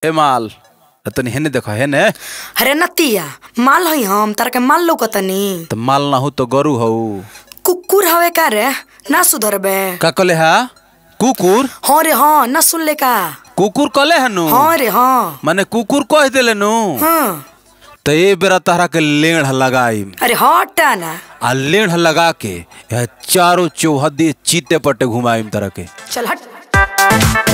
ए माल आ तनी हेने देखो हेने अरे नतिया माल हई हम तारा के माल लौकतनी त माल ना हो तो गरु हऊ कुकुर हवे का रे ना सुधरबे का कले हा कुकुर हाँ रे हाँ ना सुन ले का कुकुर कले हनु हाँ रे हाँ माने कुकुर कह देले नु हाँ त ए बेरा तहरा के लेढ़ लगाई अरे हटा ना आ लेढ़ लगा के यह चारों चौहदी चीते पट्टे घुमाईम तरह के चल हट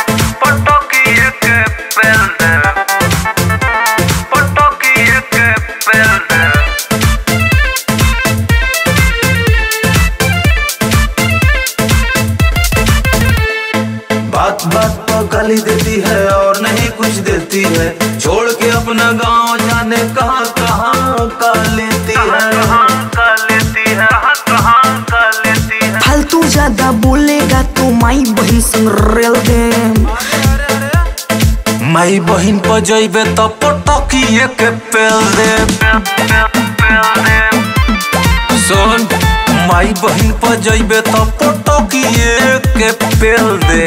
बात बात पर गाली देती है और नहीं कुछ देती है छोड़ के अपना गांव जाने कहाँ कहाँ का लेती है फालतू ज्यादा बोलेगा तो माई बहन संग रेल दे माई बहिन पर जइबे तो पटकिए के पेल दे सुन माई बहिन पर जइबे तो पटकिए के पेल दे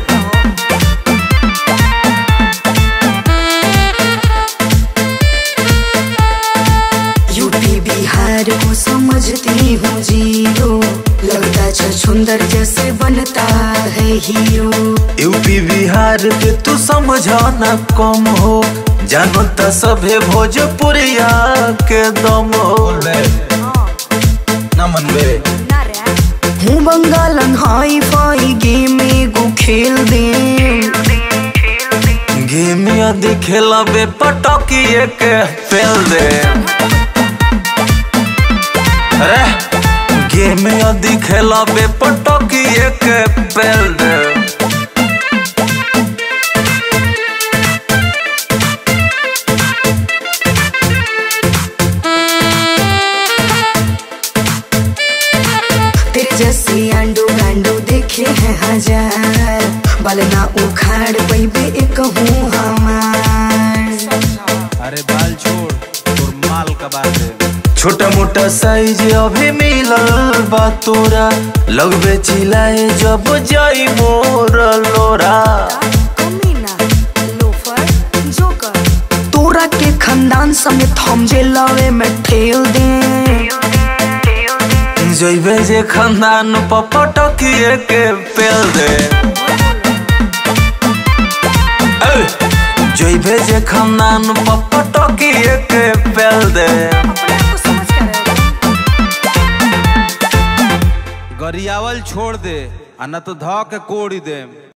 यूपी बिहार को समझती हूँ जीरो लगता छुंदर जैसे बनता है हीरो यूपी बिहार के तू समझाना कम हो जानो त सभे भोजपुरिया के दम हो ना मनबे हूँ बंगालन हाई फाई गेम एगो खेल दे गेम यदि खेलबे पटकिए के पेल दे अरे गेम यदि खेलबे पटकिए के पेल दे तेरे जैसे अंडो गांडो देखे हैं हजार बलना उखाड़ पैबे एक हूँ हमार अरे बाल छोड़ तोर माल का बात है छोटा मोटा साइज अभी मिलल बा तोरा लगबे चिल्लाए जब जाई मोर लोरा कमीना लोफर जोकर तोरा के खानदान समेत हम जे लवे में ठेल दे जइबे जे खानदान पपटकिए के पेल दे ए, जइबे जे खानदान पपटकिए के पेल दे गरियावल छोड़ दे आ न तो ध के कोड़ी दे